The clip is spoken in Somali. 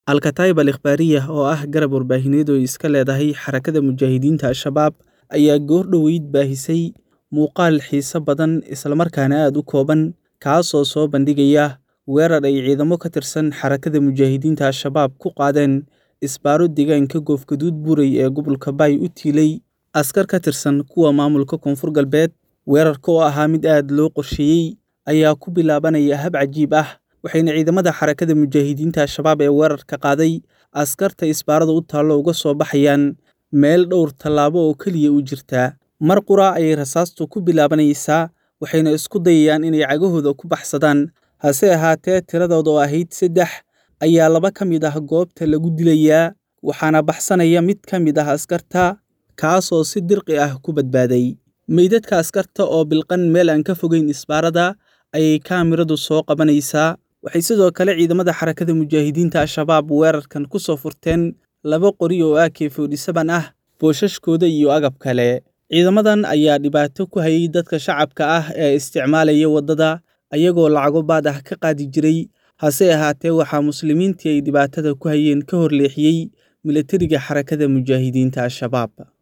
Al-Kataib al-Ikhbaariyah oo ah garab warbaahineed oo iska leedahay xarakada mujaahidiinta Al-Shabaab ayaa goor dhoweyd baahisay muuqaal xiiso badan islamarkaana aad u kooban kaasoo soo bandhigaya weerar ay ciidamo ka tirsan xarakada mujaahidiinta Al-Shabaab ku qaadeen isbaaro deegaanka Goofgaduud Buurey ee gobolka Bay u tiilay askar ka tirsan kuwa maamulka Koonfur Galbeed weerarka oo ahaa mid aad loo qorsheeyey ayaa ku bilaabanaya hab cajiib ah waxayna ciidamada xarakada mujaahidiinta Al-Shabaab ee weerarka qaaday askarta isbaarada u taallo uga soo baxayaan meel dhowr tallaabo oo keliya u jirta mar qura ayay rasaastu ku bilaabanaysaa waxayna isku dayayaan inay cagahooda ku baxsadaan hase ahaatee tiradooda oo ahayd saddex ayaa laba ka mid ah goobta lagu dilayaa waxaana baxsanaya mid ka mid ah askarta kaasoo si dirqi ah ku badbaaday meydadka askarta oo bilqan meel aan ka fogeyn isbaarada ayay kaamiradu soo qabanaysaa waxay sidoo kale ciidamada xarakada mujaahidiinta Al-Shabaab weerarkan ku soo furteen laba qori oo AK47 ah boosashkooda iyo agab kale ciidamadan ayaa dhibaato ku hayay dadka shacabka ah ee isticmaalaya waddada ayagoo lacago baad ah ka qaadi jiray hase ahaatee waxaa muslimiintii ay dhibaatada ku hayeen ka hor leexiyey milatariga xarakada mujaahidiinta Al-Shabaab